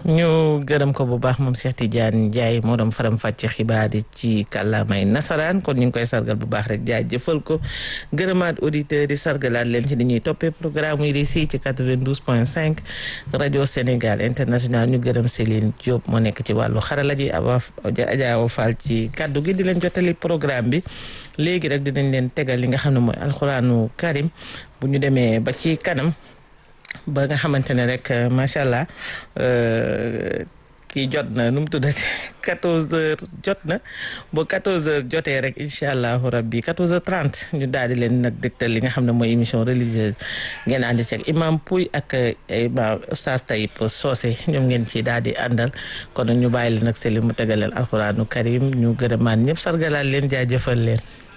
ñu gërëm ko bu baax moom Cheikh Tidiane Ndiaye moo doon faram fàcce xibaar yi ci kàllaamay nasaraan kon ñu ngi koy sargal bu baax rek jaajëfal ko gërëmaat auditeurs yi sargalaat leen ci li ñuy toppee programme yi di si ci 92 point 5 rajo Sénégal international ñu gërëm Céline Diop moo nekk ci wàllu xarala ji Awa Adja Fall ci kaddu gi di leen jotali programme bi léegi rek dinañ leen tegal li nga xam ne mooy alxuraanu karim bu ñu demee ba ci kanam. ba nga xamante ne rek macha allah kii jot na nu mu tuddati 14 heures jot na ba 14 heures jotee rek incha allahu rabbi 14 heures 30 ñu daal di leen nag dégtal li nga xam ne mooy émission religieuse ngeen ànd ci ak imam Pouy ak imam Oustaz Taïb Socé ñoom ngeen ci daal di àndal kon ñu bàyyi leen nag seli mu tegaleel alxuraanu karim ñu gërëmaan ñëpp sargalaal leen jaajëfal leen.